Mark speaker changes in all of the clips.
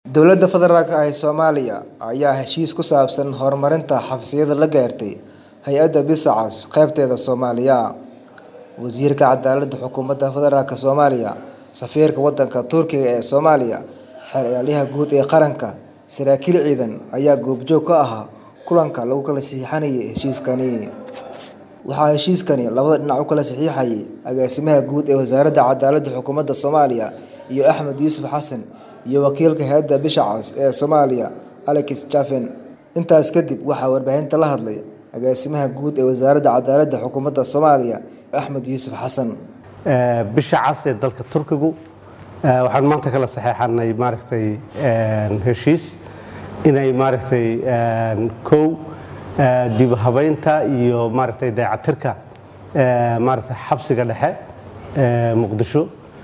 Speaker 1: Dowladda Federaalk ah ee Soomaaliya ayaa heshiis ku saabsan horumarinta xabsiyada la gaartay Hay'adda Bisha Cas qaybteeda Soomaaliya. Wasiirka Cadaaladda Xukuumadda Federaalk Soomaaliya, Safiirka Waddanka Turkiga ee Soomaaliya, Xeer Ilaaliyaha Guud ee Qaranka, saraakiil ciidan ayaa goobjoog ka ahaa kulanka lagu kala saxiixanayay heshiiskani. Waxaa heshiiskani labada dhinac u kala saxiixayay Agaasimaha Guud ee Wasaaradda Cadaaladda Xukuumadda Soomaaliya iyo Axmed Yuusuf Xasan iyo wakiilka Hay'adda Bisha Cas ee Soomaaliya Alex Chafen. Intaas kadib waxaa warbaahinta la hadlay Agaasimaha Guud ee Wasaaradda Cadaaladda Xukuumadda Soomaaliya Axmed Yuusuf Xasan.
Speaker 2: bisha cas ee dalka turkigu waxaan maanta kala saxeexanay maaragtay heshiis inay maaragtay kow dib u habeynta iyo maaragtay dayactirka maaragtay xabsiga dhexe ee muqdisho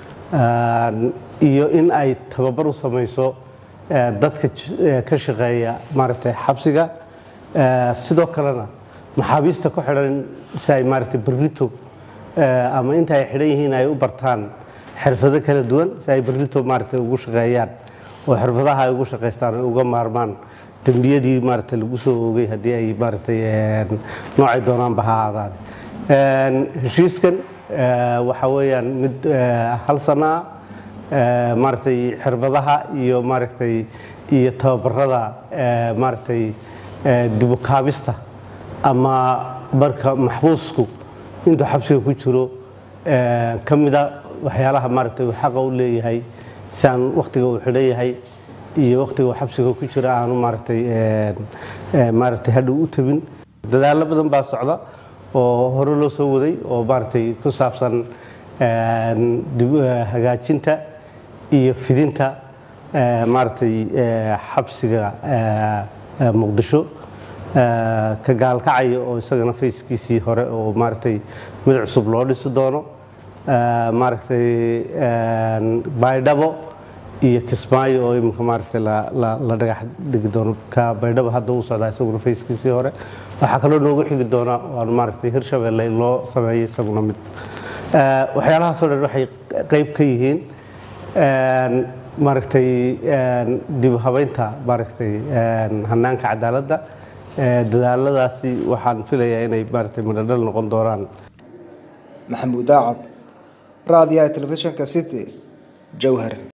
Speaker 2: iyo in ay tababar u samayso dadka ka shaqeeya maaragtay xabsiga sidoo kalena maxaabiista ku xidhan si ay maaragtay berrito ama inta ay xidhan yihiin ay u bartaan xirfado kala duwan si ay berrito maaragtay ugu shaqeeyaan oo xirfadaha ay ugu shaqaystaan ay uga maarmaan dembiyadii maaragtay lagu soo oogay haddii ay maaragtay noocay doonaanba ha ahaadaan heshiiskan waxa weeyaan mid hal sano ah maaragtay xirfadaha iyo maaragtay iyo tababarada maaragtay dibu kaabista ama marka maxbuusku intuu xabsiga ku jiro ka mida waxyaalaha maaragtay uu xaqa u leeyahay si aan wakhtiga uu xidhan yahay iyo wakhtiga uu xabsiga ku jiro aanu maaragtay maaragtay hadhow u tabin dadaallo badan baa socda oo hore loo soo waday oo maaragtay ku saabsan hagaajinta iyo fidinta maaragtay xabsiga muqdisho ka gaalkacaya oo isagana fayskiisii hore oo maaragtay mid cusub loo dhisi doono maaragtay baydhabo iyo kismaayo oo iminka maaragtay la dhagax dhigi doono ka baydhabo hadda uu socdaa isaguna fayskiisii hore waxaa kaloo noogu xigi doona waan maaragtay hirshabelle in loo sameeyey isaguna mid waxyaalahaasoo dhan waxay qayb ka yihiin maaragtay dib u habeynta maaragtay hanaanka cadaaladda dadaaladaasi waxaan filayaa inay maaragtay midhodhal noqon doonaan
Speaker 1: maxamuud daacad raadiyaha telefishinka city jowhar